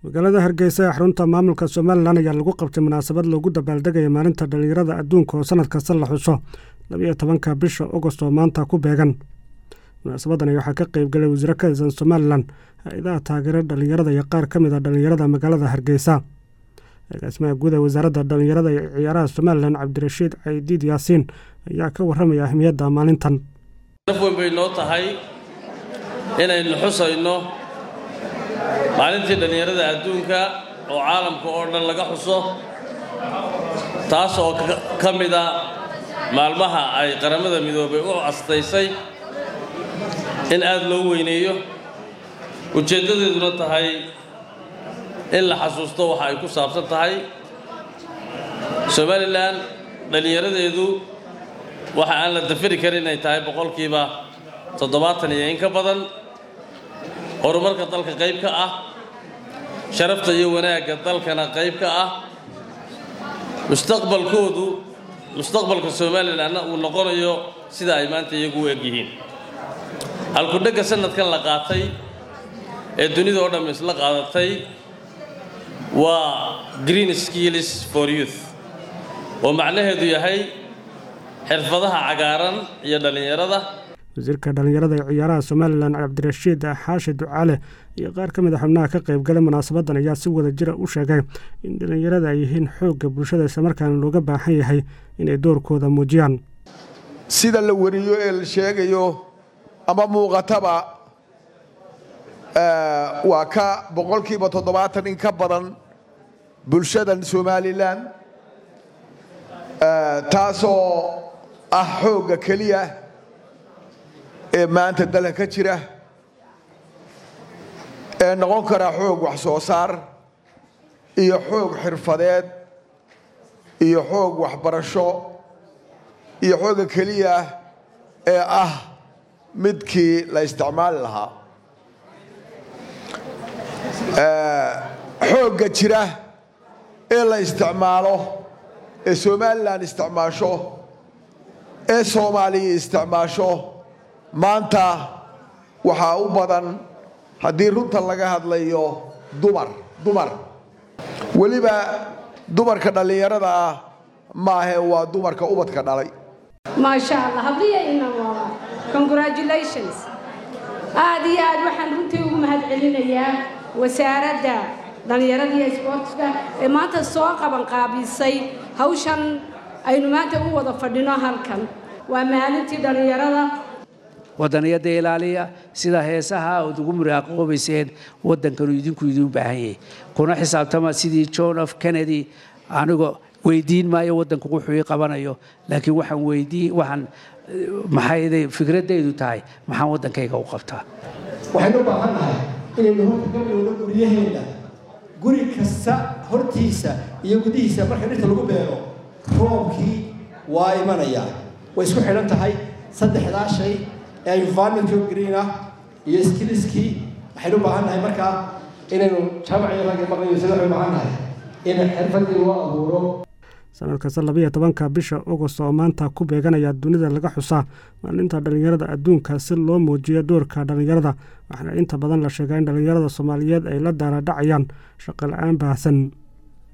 magaalada hargeysa ee xarunta maamulka somalilan ayaa lagu qabtay munaasabad loogu dabaaldegaya maalinta dhallinyarada adduunka oo sanad kasta la xuso labiyo tobanka bisha agost oo maanta ku beegan munaasabadani waxaa ka qeyb galay wasiiro ka tirsan somalilan hay-adaha taageera dhallinyarada iyo qaar ka mid a dhallinyarada magaalada hargeysa agaasimaha guud ee wasaaradda dhallinyarada iyo ciyaaraha somalilan cabdirashiid caydiid yaasiin ayaa ka warramaya ahmiyadda maalintan naf weyn bay noo tahay inaynu xusayno maalintii dhallinyarada adduunka oo caalamka oo dhan laga xuso taas oo ka mid a maalmaha ay qaramada midoobay u astaysay in aad loo weyneeyo ujeeddadeeduna tahay in la xasuusto waxa ay ku saabsan tahay somalilan dhallinyaradeedu waxa aan la dafiri karin inay tahay boqolkiiba toddobaatan iyo in ka badan horumarka dalka qayb ka ah sharafta iyo wanaagga dalkana qayb ka ah mustaqbalkoodu mustaqbalka somalilanna uu noqonayo sida ay maanta iyagu u eg yihiin halkudhegga sanadkan la qaatay ee dunida oo dhamm isla qaadatay waa green skills for youth oo macnaheedu yahay xirfadaha cagaaran iyo dhallinyarada wasiirka dhallinyarada ee ciyaaraha somalilan cabdirashiid xaashi ducaale iyo qaar ka mid a xubnaha ka qayb galay munaasabadan ayaa si wada jira u sheegay in dhallinyarada ay yihiin xoogga bulshada islamarkaana looga baahan yahay inay doorkooda muujiyaan sida la wariyo ee la sheegayo ama muuqataba waa ka boqolkiiba toddobaatan in ka badan bulshadan somalilan taasoo ah xoogga keliya ee maanta dalka ka jira ee noqon karaa xoog wax soo saar iyo xoog xirfadeed iyo xoog waxbarasho iyo xoogga keliya ee ah midkii la isticmaali lahaa xoogga jira ee la isticmaalo ee somalilan isticmaasho ee soomaaliya isticmaasho maanta waxaa u badan haddii runta laga hadlayo dumar dumar weliba dumarka dhallinyarada ah maahe waa dumarka ubadka dhalay maasha allah habliyayna waa congratulations aad iyo aad waxaan runtii ugu mahad celinayaa wasaaradda dhallinyarada iyo isboortiska ee maanta soo qabanqaabisay hawshan aynu maanta u wada fadhino halkan waa maalintii dhallinyarada wadaniyada ilaaliya sida heesaha ood ugu muraaqoobayseen waddankanu idinku idiin baahan yahay kuna xisaabtama sidii john f kennedy anigoo weydiin maayo waddanku wuxuu ii qabanayo laakiin waxaan weydiin waxaan maxay fikradaydu tahay maxaan waddankayga u qabtaa waxaynu u baahan nahay inaynu horta ka bilowno guryaheenna guri kasta hortiisa iyo gudihiisa marka dhirta lagu beero roobkii waa imanaya way isku xidhan tahay saddexdaa shay ee environmental green ah iyo skiliskii waxaynu u baahan nahay markaa inaynu jaamaciyo ragga maqlayo sida waxaynu baahan nahay in xirfadii loo abuuro sanad kasta labiyo tobanka bisha agost oo maanta ku beeganaya dunida laga xusaa maalinta dhallinyarada adduunka si loo muujiyo doorka dhallinyarada waxaana inta badan la sheegaa in dhallinyarada soomaaliyeed ay la daala dhacayaan shaqo la-aan baahsan